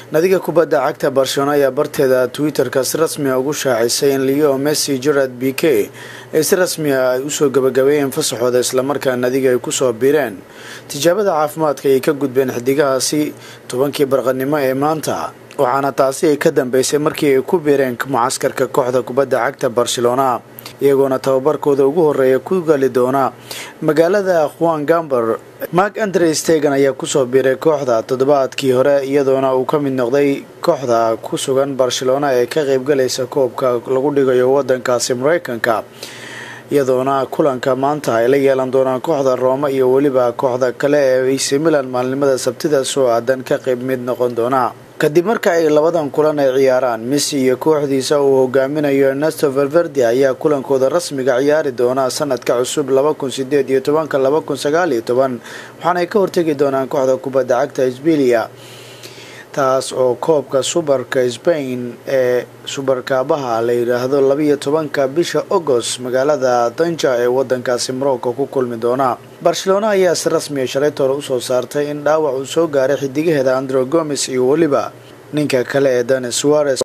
nadiga kubadda cagta barcelona ayaa barteeda twitter-ka si rasmiga ugu shaacisay in leo messi gerard b k ee si rasmiga ay usoo gabagabeeyeen fasaxooda islamarkaa nadiga ay kusoo biireen tijaabada caafimaadka ayay ka gudbeen xidigahaasi tobankii barqanimo ee maanta waxaana taasi ay ka dambeysay markii ay ku biireen mucaskarka kooxda kubadda cagta barcelona iyagoona tababarkooda ugu horeeya ku gali doona magaalada juan gamber mark andre stegan ayaa kusoo biiray kooxda toddobaadkii hore iyadoona uu ka mid noqday kooxda ku sugan barcelona ee ka qeybgalaysa koobka lagu dhigayo wadankaasi mareykanka iyadoona kulanka maanta ay la yeelan doonaan kooxda rooma iyo weliba kooxda kale ee ac milan maalinimada sabtida soo aadan ka qeyb mid noqon doona kadib marka ay labadan kulan ay ciyaaraan messi iyo kooxdiisa uu hogaaminayo ernesto valverde ayaa kulankooda rasmiga ciyaari doona sanadka cusub laba kun sideed iyo tobanka laba kun sagaal iyo toban waxaanay ka hortegi doonaan kooxda kubadda cagta sbilia taas oo koobka subarka spain ee subarkaabaha la yidhaahdo labaiyo tobanka bisha agost magaalada danja ee wadankaasi morocco ku kulmi doona barcelona ayaa si rasmiya shalayta hore usoo saartay in dhaawac uu soo gaaray xidigaheeda andro gomes iyo weliba ninka kale ee danis suarez